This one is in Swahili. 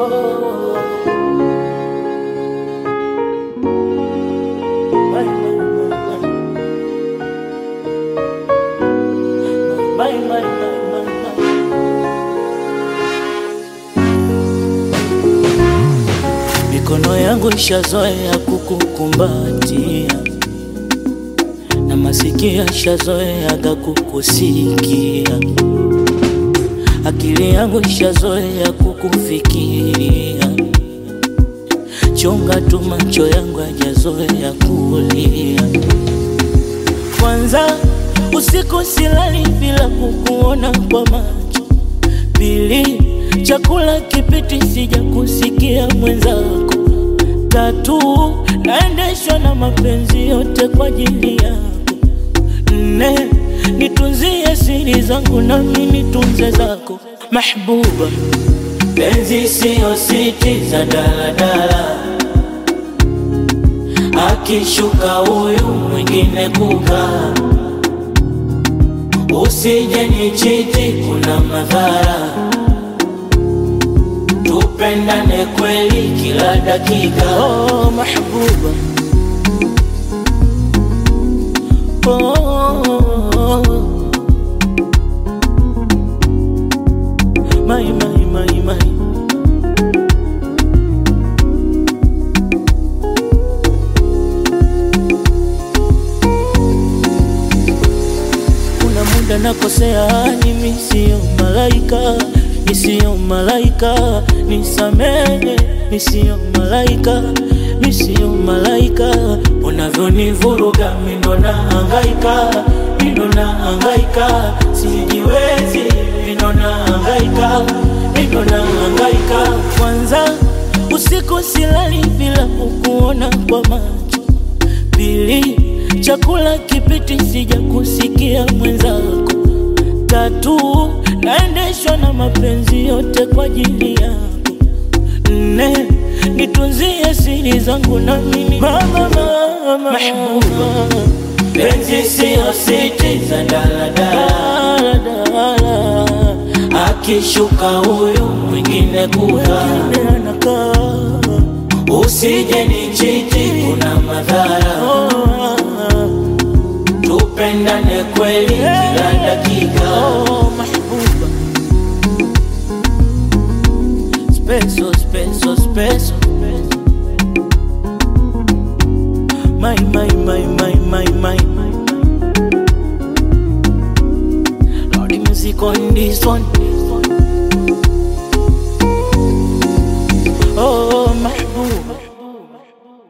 My, my, my, my. My, my, my, my, my. Mikono yangu ishazoea kukukumbatia na masikio ishazoeaga kukusikia, akili yangu ishazoea kukufikiria. Chunga tu macho yangu hajazoea kulia. Kwanza usiku silali bila kukuona kwa macho. Pili, chakula kipiti sija kusikia mwenzako. Tatu, naendeshwa na mapenzi yote kwa ajili yako. Nne, nitunzie siri zangu nami nitunze zako. Mahbuba, penzi siyo siti za daladala, akishuka huyu mwingine kukaa Usije nichiti, kuna madhara. Tupendane kweli kila dakika. Oh, mahbuba. Oh, my, my, my, my. Kuna muda nakosea, mimi sio malaika, mi sio malaika, nisamehe, mi sio malaika, mi sio malaika. Unavyonivuruga mi ndo nahangaika, mi ndo nahangaika, sijiwezi, mi ndo nahangaika, mi ndo nahangaika. Kwanza usiku silali bila kukuona kwa macho Pili, chakula kipiti sija kusikia mwenzako. Tatu, naendeshwa na mapenzi yote kwa ajili yako. Nne, nitunzie siri zangu na mimi mama, mama, mahbuba. Penzi siyo siti za daladala, daladala. Akishuka huyu mwingine kukaa anakaa Usije nichiti, kuna madhara. Tupendane kweli kila dakika. Oh, mahbuba. Speso, speso, speso. My, my, my, my, my, my, my. Lordy music on this one.